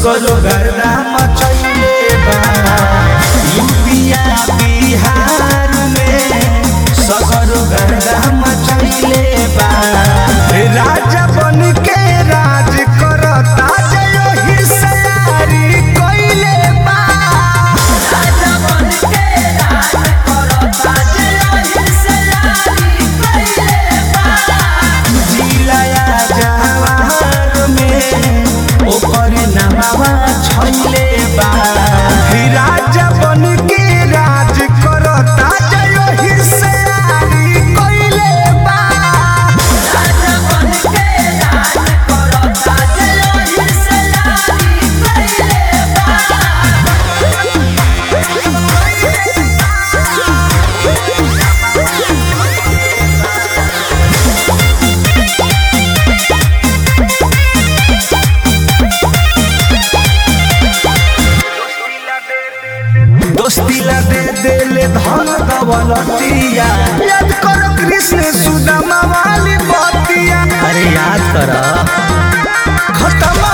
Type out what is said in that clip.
सगरो गर्दा मचैले बा यूपिया बिहार में सगरो गर्दा मचैले बा राजा बन के राज करता जयो हिस्सारी कइले बा राजा बन के राज करता जय हिस्सेदारी कइले बा जिलाया जवार में ओकर नामवा छैले बा ही राजा बन के राज करता जयो हिस्सारी कइले बा राजा बन के राज करता जय हिस्सेदारी कइले बा दोस्ती ला दे देले धन दौलतिया याद करो कृष्ण सुदामा वाली बतिया अरे याद करो खत्म